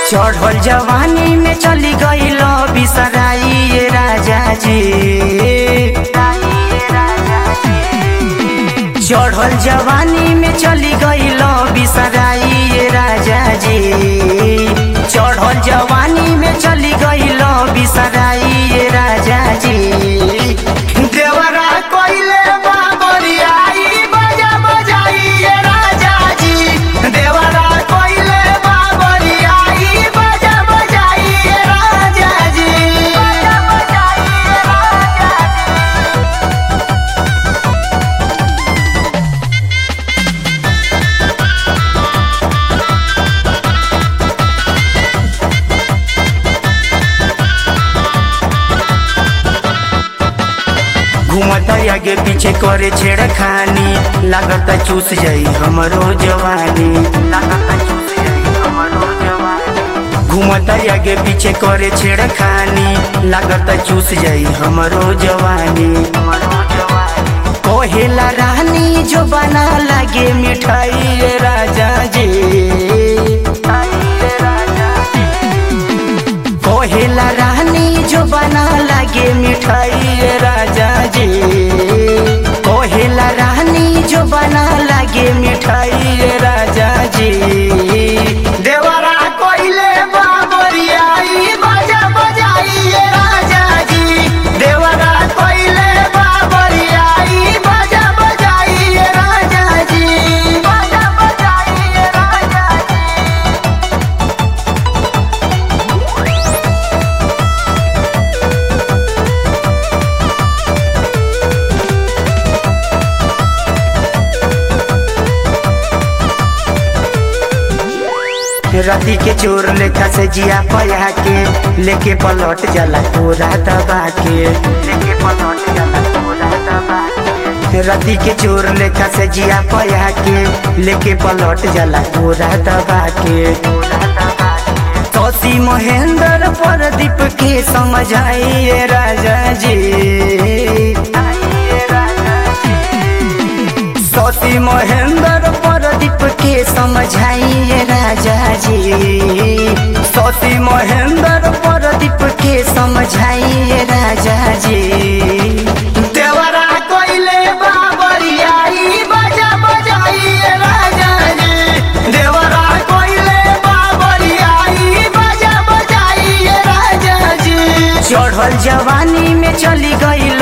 चढ़ल जवानी में चली गईल बिसराई ये राजा जी चढ़ल जवानी में चली गईल बिसराई ये राजा जी चढ़ल जवानी में चली गईल बिसराई ये राजा जी देवरा कोइले बाबरियाई बजा बजाई ये राजा जी देवरा कोइले बाबरियाई बजा बजाई ये राजा जी बजा बजाई ये राजा जी घूमत आगे पीछे करे छेड़खानी लागत चूस जाई हमरो जवानी लागत चूस जाई हमरो जवानी घूमत आगे पीछे करे छेड़खानी लागत चूस जाई हमरो जवानी हमरो जवानी कोहेला रानी जो बना लागे मिठाई रे राजा जी कोहेला रानी जो बना लागे मिठाई रे राजा जी कोहेला रानी जो बना लागे मिठाई रे राजा जी देवरा कोइले बाबरियाई बजा बजाई ये राजा जी देवरा कोइले बाबरियाई बजा बजाई ये राजा जी बजा बजाई ये राजा जी रति के चोर लेखा से जिया पया के लेके पलट जाला पूरा दबा के लेके पलट जाला पूरा दबा के रति के चोर लेखा से जिया पया के लेके पलट जाला पूरा दबा के तोसी महेंद्र प्रदीप के समझाइए राजा जी सती महेंद्र प्रदीप के समझाइए राजा जी सती महेंद्र प्रदीप के समझाइए राजा जी देवरा कोइले बाबरियाई बजा बजाइए राजा जी देवरा कोइले बाबरियाई बजा बजाइए राजा जी चढ़ल जवानी में चली गई